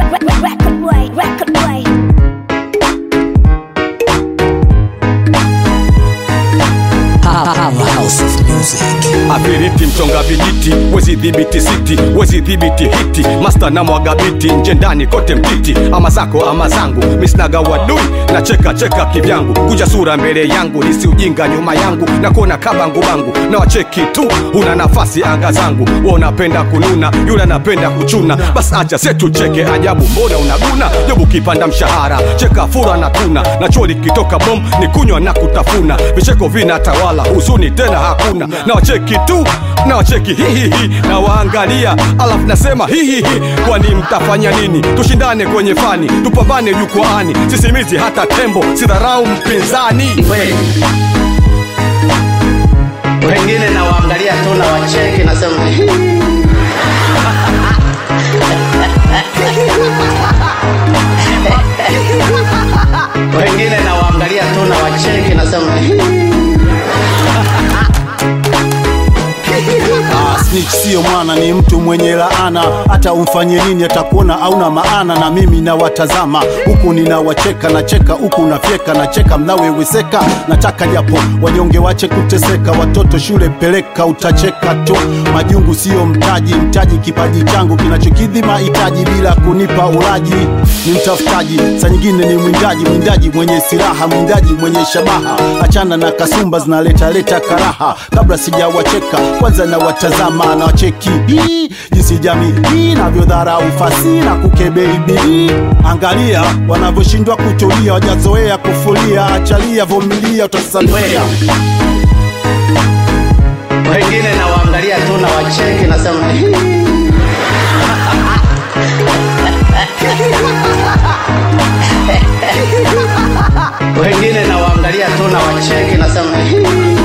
Record way, record way. House of Music. Afiriti mchonga vijiti, wezi dhibiti siti, wezi dhibiti hiti, master na mwaga biti, nje ndani kote mtiti, ama zako ama zangu, misnaga wadui na cheka cheka kivyangu, kuja sura mbele yangu, nisi ujinga nyuma yangu, na kuona kabangu bangu, na wacheki tu, una nafasi anga zangu, wewe unapenda kununa, yule anapenda kuchuna, basi acha setu cheke ajabu, mbona unaguna, jobu kipanda mshahara, cheka fura na tuna, na choli kitoka bom, ni kunywa na kutafuna, vicheko vinatawala, huzuni tena hakuna, na wacheki tu na wacheki hihihi na waangalia alafu nasema hihihi kwani mtafanya nini tushindane kwenye fani tupambane jukwaani sisimizi hata tembo sidharau mpinzani kweli wengine nawaangalia tu na wacheki nasema "Hii." wengine nawaangalia tu na wacheki nasema "Hii." Ah, snitch sio mwana, ni mtu mwenye laana. Hata umfanye nini, atakuona hauna maana. Na mimi nawatazama huku ninawacheka, nacheka huku nafyeka, nacheka mnaweweseka. Nataka japo wanyonge wache kuteseka, watoto shule peleka, utacheka tu. Majungu sio mtaji, mtaji kipaji changu kinachokidhi mahitaji bila kunipa ulaji. Ni mtafutaji, saa nyingine ni mwindaji, mwindaji mwenye silaha, mwindaji mwenye shabaha. Achana na kasumba zinaletaleta karaha, kabla sijawacheka kwanza na watazama na wacheki hii jinsi jamii hii inavyodharau fasi na kukebei bidii. Angalia wanavyoshindwa kutulia, wajazoea kufulia. Achalia, vumilia, utasalia. wengine nawaangalia tu na wacheki nasema "Hii." wengine nawaangalia tu na wacheki nasema "Hii."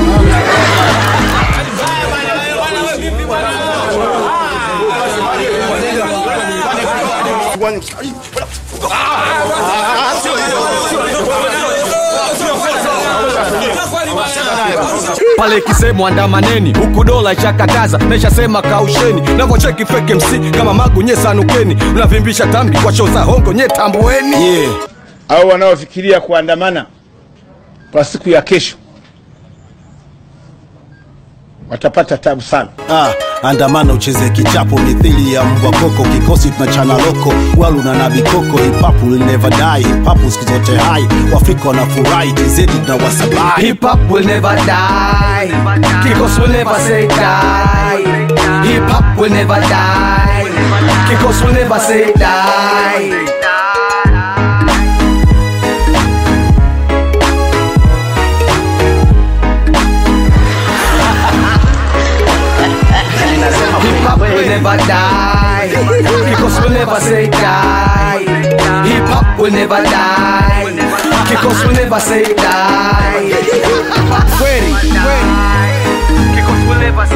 pale ikisemwa andamaneni huku dola ishakataza na ishasema kausheni navocheki feke msi kama magu nye sanukeni mnavimbisha tambi kwa show za hongo nye tambueni Yeah. au wanaofikiria kuandamana kwa siku ya kesho watapata tabu sana. Ah, andamana ucheze kichapo mithili ya mbwa koko, kikosi tunachana loko, walu na nabi koko, hip hop will never die, hip hop siku zote hai, Waafrika wanafurahi, TZ na wasabai. Hip hop will never die. Kikos will never say die. Hip hop will never die. Kikos will never say die. Ninasema Hip hop will kweli. never die. Kikos will never say die. Hip hop will never die. Kikos will never say die. Kweli, kweli. Kikos will never